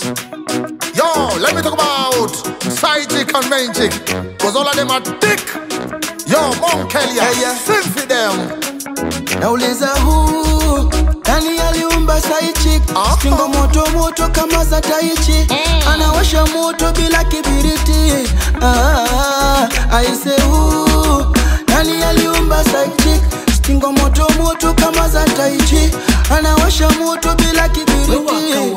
Yo, let me talk about side chick and main chick. Cause all of them are thick. Yo, Mount Kelly, Yeah, yeah. sing for them. nauliza huu nani aliumba saichi Aha. stingo moto moto kama za taichi anawasha moto bila kibiriti ah, aise huu nani aliumba saichi stingo moto moto kama za taichi anawasha moto bila kibiriti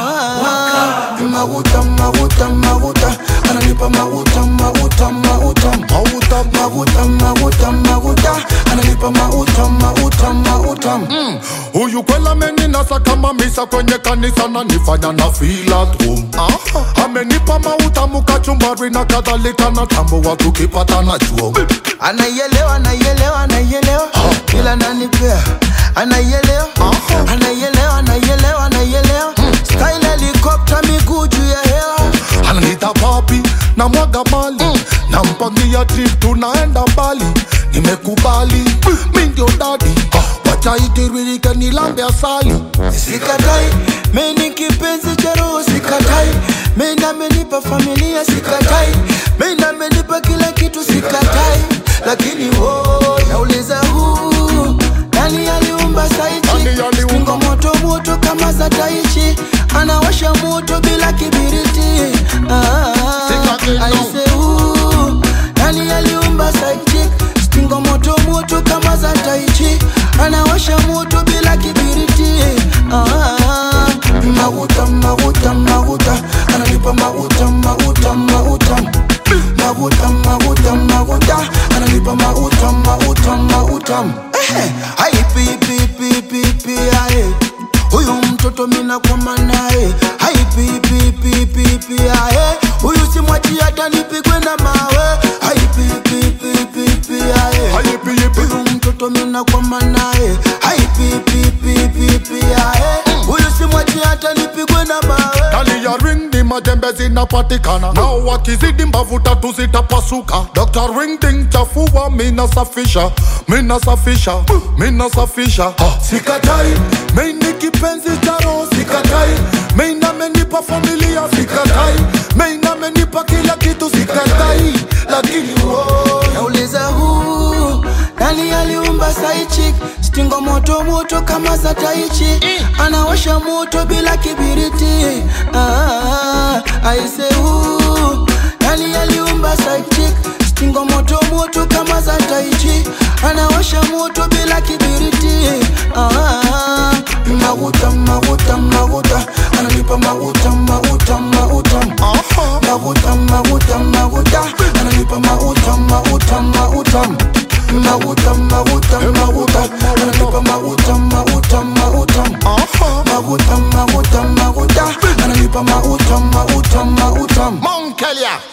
ah, maguta maguta maguta ananipa maguta maguta maguta Mauta, maguta maguta maguta ananipa maguta maguta maguta Huyu kwela ameninasa kama misa kwenye kanisa na nifanya na feel at home. Amenipa mautamu kachumbari na kadhalika na tambo wa tukipatana chuo. anaielewa anaielewa anaielewa ila nanipea anaielewa anaielewa anaielewa anaielewa style helicopter miguu juu ya hewa Ananiita papi na mwaga mali na mpangia trip tunaenda mbali. Nimekubali mi ndio dadi, wacha itiririke nilambe asali. sikatai meni kipenzi cha roho sikatai meni amenipa familia sikatai meni amenipa kila kitu sikatai lakini wo nauliza huu nani aliumba saichi Nani aliumba? Stingo moto moto kama za taichi anawasha moto bila kibiriti ah, Sikatai, no. aise huu nani aliumba saichi Stingo moto moto kama za taichi anawasha moto bila kibiriti ah, maguta maguta maguta ananipa maguta maguta maguta maguta maguta maguta ananipa maguta maguta maguta eh, hai pi pi pi pi pi aye huyu mtoto mina kwama naye hai pi pi pi pi pi aye huyu simwachi hata nipigwe na mawe hai pi pi pi pi pi aye Ayipi, yipi. huyu mtoto mina kwama naye hai pi pi pi pi pi aye huyu simwachi hata nipigwe na mawe Ndani ya ring ni majembe zinapatikana, nao wakizidi mbavu tatu zitapasuka. Dr. Ring Ding chafua, mina safisha, mina safisha, mina safisha. Sikatai, maini kipenzi cha roho, sikatai, maina amenipa familia, sikatai, maina amenipa kila kitu, sikatai, lakini oh, nauliza huu nani aliumba saichi stingo moto moto kama za taichi anawasha moto bila kibiriti ah, aise huu nani aliumba saichi stingo moto moto kama za taichi anawasha moto bila kibiriti ah, maguta maguta maguta ananipa maguta maguta maguta aha. maguta maguta maguta ananipa maguta maguta maguta maguta maguta maguta ananipa maguta maguta maguta Aha. maguta maguta maguta ananipa maguta maguta maguta Mount Kelia.